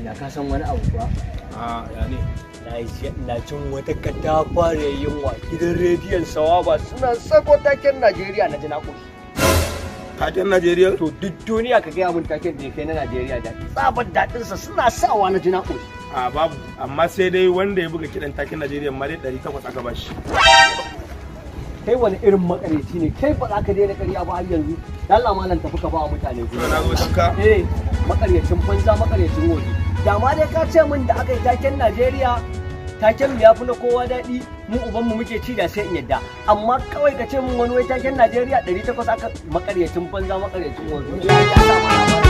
na ka san wani abu kuwa a ya ne na yi ina cin wata katafare yunwa gidan rediyon sawaba suna sako taken najeriya na jina koshi taken najeriya to duk duniya ka gaya mun taken da ya kai na najeriya da tsabar daɗinsa suna sawa na jina koshi a babu amma sai dai wanda ya buga kiɗan taken najeriya ma dai ɗari takwas aka bashi kai wani irin makareci ne kai ba za ka daina ƙarya ba har yanzu Allah malam tafi ka ba wa mutane Kuma na zo ka eh makaryacin banza makaryacin wofi da ma dai ka ce min da aka yi taken Najeriya taken mu yafi na kowa daɗi mu uban mu muke ci da sai in yadda amma kawai ka ce min wani wai taken Najeriya 800 aka makaryacin banza makaryacin wofi ya sa ma